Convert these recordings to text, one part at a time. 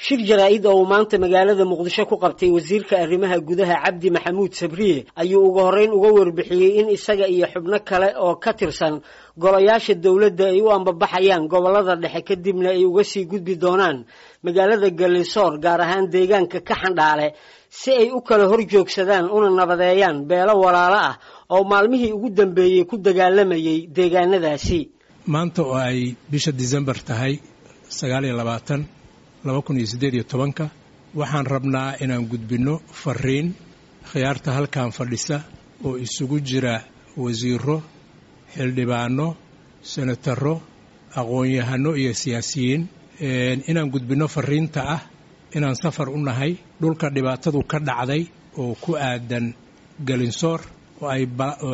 shir jaraa-id oo uu maanta magaalada muqdisho ku qabtay wasiirka arrimaha gudaha cabdi maxamuud sabriye ayuu ugu horreyn uga warbixiyey in isaga iyo xubno kale oo ka tirsan golayaasha dowladda ay u ambabaxayaan gobollada dhexe kadibna ay uga sii gudbi doonaan magaalada gallisoor gaar ahaan deegaanka ka xandhaale si ay u kala hor joogsadaan una nabadeeyaan beelo walaalo ah oo maalmihii ugu dambeeyey ku dagaalamayay deegaanadaasi maanta oo ay bisha disembar tahay sagaal iyo labaatan laba kun iyo siddeed iyo tobanka waxaan rabnaa inaan gudbinno fariin khiyaarta halkan fadhisa oo isugu jira wasiiro xildhibaano senataro aqoon-yahano iyo siyaasiyiin inaan gudbinno fariinta ah inaan safar u nahay dhulka dhibaatadu ka dhacday oo ku aadan galinsoor oo ay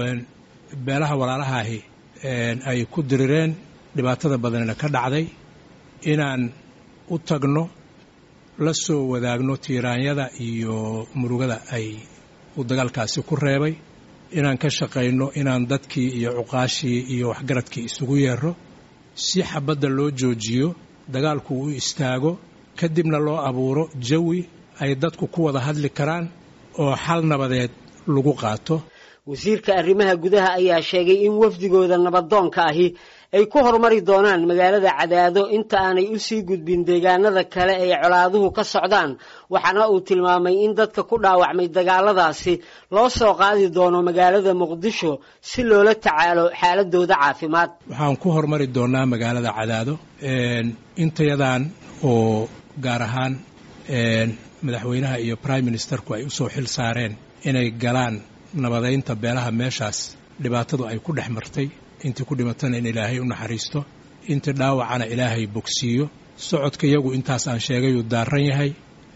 beelaha walaalahaahi ay ku dirireen dhibaatada badanina ka dhacday inaan u tagno la soo wadaagno tiiraanyada iyo murugada ay uu dagaalkaasi ku reebay inaan ka shaqayno inaan dadkii iyo cuqaashii iyo waxgaradkii isugu yeero si xabadda loo joojiyo dagaalku u istaago kadibna loo abuuro jawi ay dadku ku wada hadli karaan oo xal nabadeed lagu qaato wasiirka arrimaha gudaha ayaa sheegay in wafdigooda nabadoonka ahi ay ku horumari doonaan magaalada cadaado inta aanay u sii gudbin deegaanada kale ay colaaduhu ka socdaan waxaana uu tilmaamay in dadka ku dhaawacmay dagaaladaasi loo soo qaadi doono magaalada muqdisho si loola tacaalo xaaladooda caafimaad waxaan ku horumari doonaa magaalada cadaado intayadan oo gaar ahaan madaxweynaha iyo prime ministerku ay usoo xil saareen inay galaan nabadaynta beelaha meeshaas dhibaatadu ay ku dhex martay intii ku dhimatana in ilaahay u naxariisto intii dhaawacana ilaahay bogsiiyo socodka iyagu intaas aan sheegayuu daaran yahay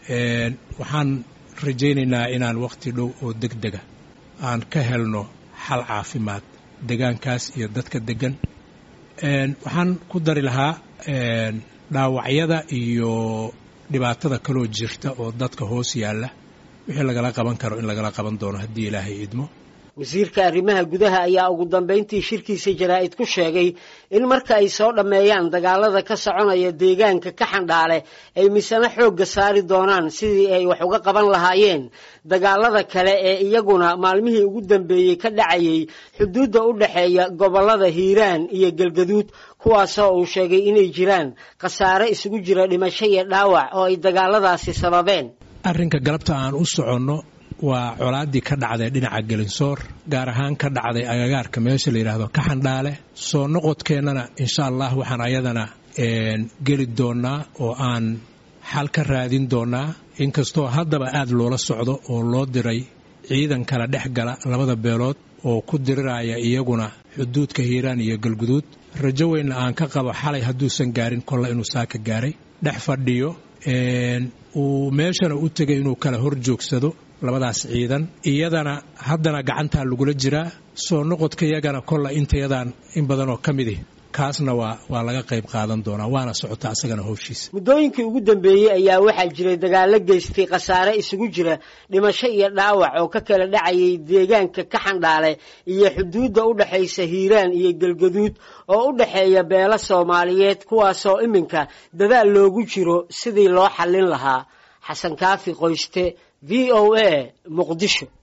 waxaan rajaynaynaa inaan wakhti dhow oo deg dega aan ka helno xal caafimaad degaankaas iyo dadka deggan waxaan ku dari lahaa dhaawacyada iyo dhibaatada kaloo jirta oo dadka hoos yaalla wixii lagala qaban karo in lagala qaban doono haddii ilaahay idmo wasiirka arrimaha gudaha ayaa ugu dambayntii shirkiisa jaraa-id ku sheegay in marka ay soo dhammeeyaan dagaalada ka soconaya deegaanka ka xandhaale ay misano xoogga saari doonaan sidii ay wax uga qaban lahaayeen dagaalada kale ee iyaguna maalmihii ugu dambeeyey ka dhacayay xuduudda u dhexeeya gobollada hiiraan iyo galgaduud kuwaasoo uu sheegay inay jiraan khasaare isugu jira dhimasho iyo dhaawac oo ay dagaaladaasi sababeen arrinka galabta aan u soconno waa colaaddii ka dhacday dhinaca gelinsoor gaar ahaan ka dhacday agagaarka meesha la yidhaahdo ka xandhaale soo noqodkeennana insha allah waxaan ayadana geli doonnaa oo aan xal ka raadin doonnaa inkastoo haddaba aad loola socdo oo loo diray ciidan kala dhex gala labada beelood oo ku diriraya iyaguna xuduudka hiiraan iyo galguduud rajo weynna aan ka qabo xalay hadduusan gaarin kolle inuu saaka gaaray dhex fadhiyo uu meeshana u tegay inuu kala hor joogsado labadaas ciidan iyadana haddana gacantaa lagula jiraa soo noqodka iyagana kolla intayadaan in badanoo ka midi kaasna waa waa laga qayb qaadan doonaa waana socota asagana howshiisa muddooyinkii ugu dambeeyey ayaa waxaa jiray dagaallo geystay khasaare isugu jira dhimasho iyo dhaawac oo ka kala dhacayay deegaanka ka xandhaale iyo xuduudda u dhexaysa hiiraan iyo galgaduud oo u dhexeeya beelo soomaaliyeed kuwaasoo iminka dadaal loogu jiro sidii loo xallin lahaa xasan kaafi qoyste v o a muqdisho